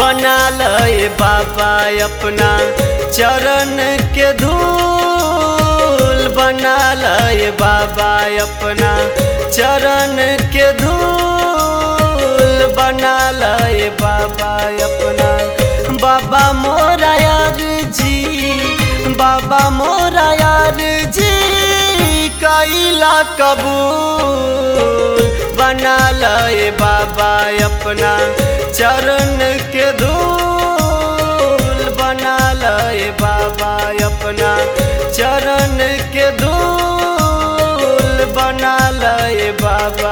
बना लए बाबा अपना चरण के धूल बना लए बाबा अपना चरण के धूल बना लए बाबा अपना बाबा मोरा यार जी बाबा मोरा यार जी कैला कबूल बना लए बाबा अपना चरण के धूल बना लए बाबा अपना चरण के धूल बना लए बाबा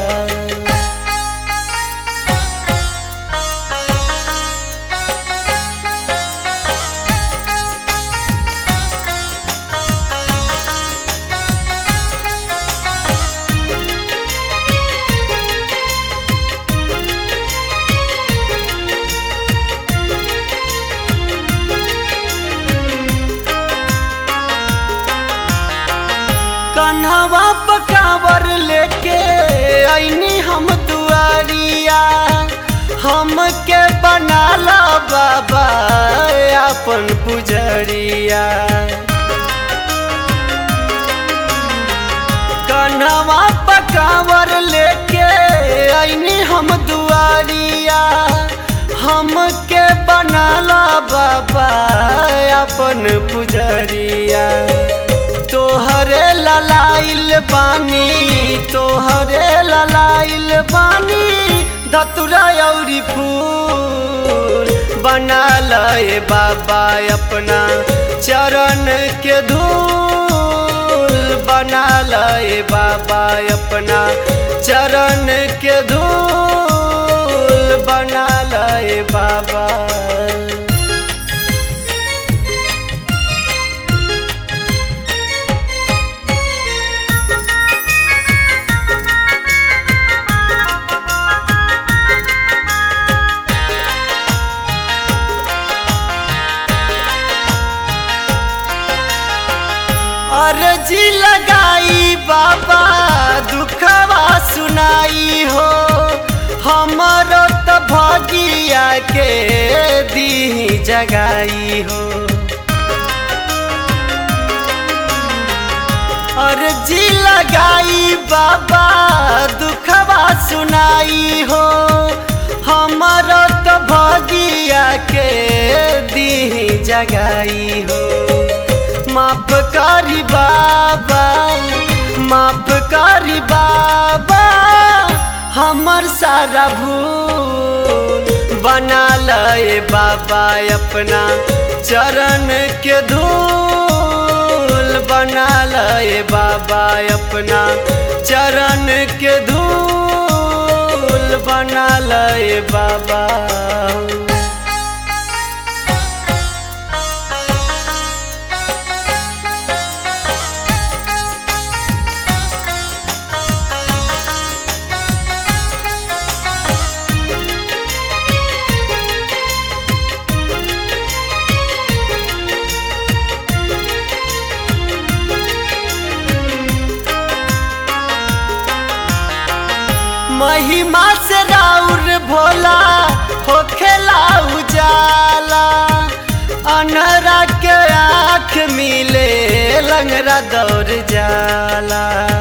कन्हवा पकावर लेके ऐनी हम दुआरिया हमके बनाला बाबा अपन पुजरिया कन्हवा पकावर लेके ऐनी हम दुआरिया हमके बनाला बाबा अपन पुजरिया तोहरे ललाइल बानी तोहरे ललाइल बानी धतुरा औरी फूल बना लए बाबा अपना चरण के धूल बना लए बाबा अपना चरण के धूल बना लए बाबा अर्जी लगाई बाबा दुखवा सुनाई हो हमारो तो भगिया के दी जगाई हो अर्जी लगाई बाबा दुखवा सुनाई हो हमारो तो भगिया के दी जगाई हो माफ करी बाबा माफ करी बाबा हमर सारा भूल बना लए बाबा अपना चरण के धूल बना लए बाबा अपना चरण के धूल बना लए बाबा महिमा से राउर भोला होखेला उजाला अनहरा के आँख मिले लंगरा दौड़ जाला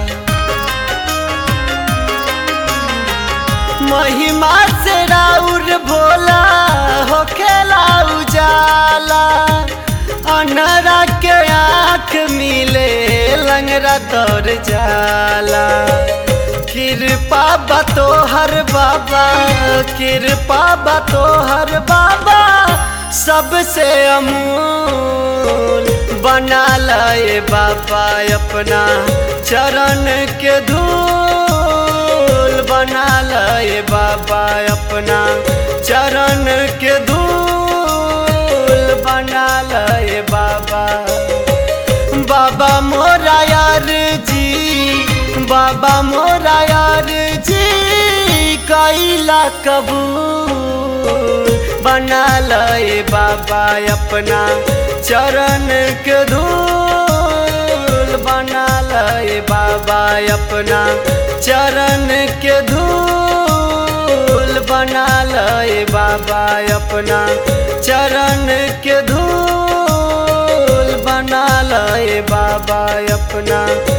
महिमा से राउर भोला होखेला उजाला अनहरा के आँख मिले लंगरा दौड़ जाला कृपा बतो हर बाबा कृपा बतो हर बाबा सबसे अमूल बना लाए बाबा अपना चरण के धूल बना लाए बाबा अपना चरण के धूल बना लाए बाबा बाबा मोरा यार जी बाबा मोरा यार जी कैला कबूल बना लए बाबा अपना चरण के धूल बना लए बाबा अपना चरण के धूल बना लए बाबा अपना चरण के धूल बना लए बाबा अपना